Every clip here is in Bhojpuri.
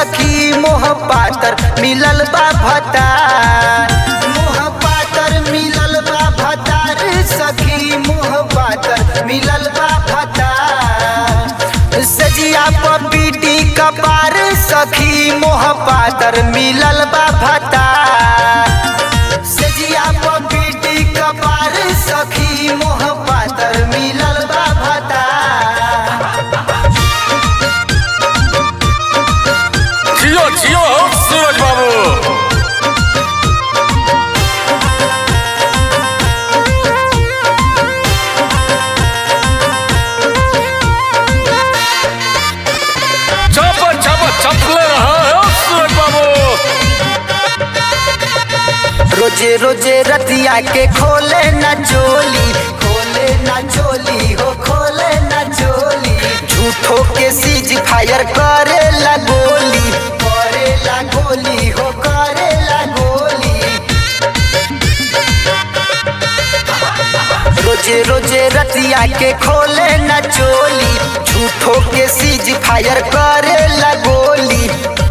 सखी मोह पातर मिलल बा भतार मोह पातर मिलल बा भतार सखी मोह पातर मिलल बा भतार सजिया पपीटी कपार सखी मोह पातर मिलल बा भतार सजिया पपीटी कपार सखी मोह पातर मिलल बा भतार जियो जियो सूरज बाबू चप चप चपले रहा है सूरज बाबू रोजे रोजे रतिया के खोले न चोली खोले न चोली हो खोले न चोली झूठो के सीज फायर करे ला गोली करे ला गोली हो करे ला गोली रोजे रोजे रतिया के खोले न चोली झूठो के सीज फायर करे ला गोली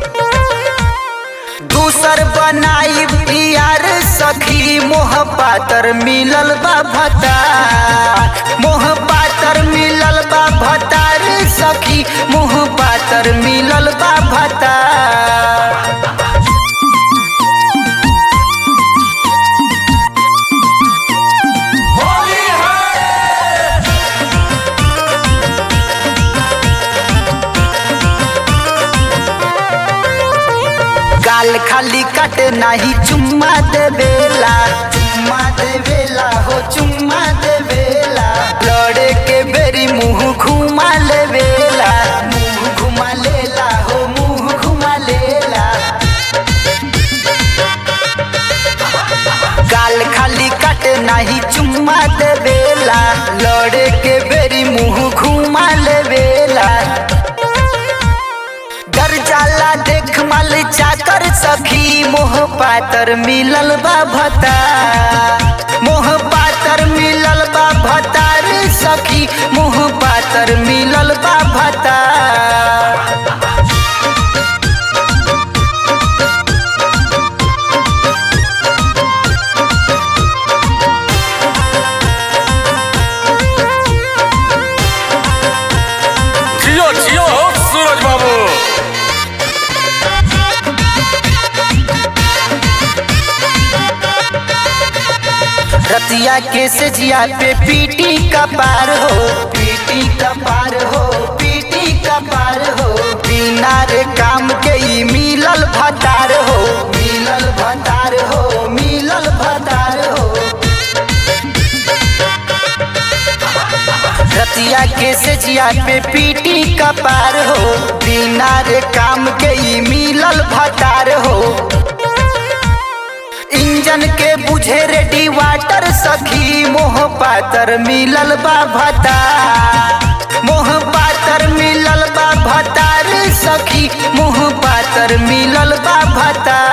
दूसर बनाई यार सखी मोह पातर मिलल बा भतार मोह पातर मिलल बा भतार सखी मोह पातर मिलल बा भतार होली है गाल खाली कट नाही चुम्मा देवेला चुम्मा देवेला हो चुम्मा देवेला लड़े के बेरी मुंह घुमा लेवेला मुंह घुमा लेला हो मुंह घुमा लेला गाल खाली कट नाही चुम्मा देवेला लड़े के बेरी मुंह घुमा लेवेला डर जाला देख मल चाकर सखी मोह पातर मिलल बा भता मोह पातर मिलल बा भतार सखी मोह पातर मिलल बा भता जियो जियो सूरज बाबू रतिया के सजिया पे पीटी का पार हो पीटी का पार हो पीटी का पार हो बिना रे काम के ई मिलल भतार हो मिलल भतार हो मिलल भतार हो रतिया के सजिया पे पीटी का पार हो बिना रे काम के ई मिलल भतार हो इंजन के बुझे रेडी वाटर सखी मोह पातर मिलल बा भता मोह पातर मिलल बा भतार सखी मोह पातर मिलल बा भता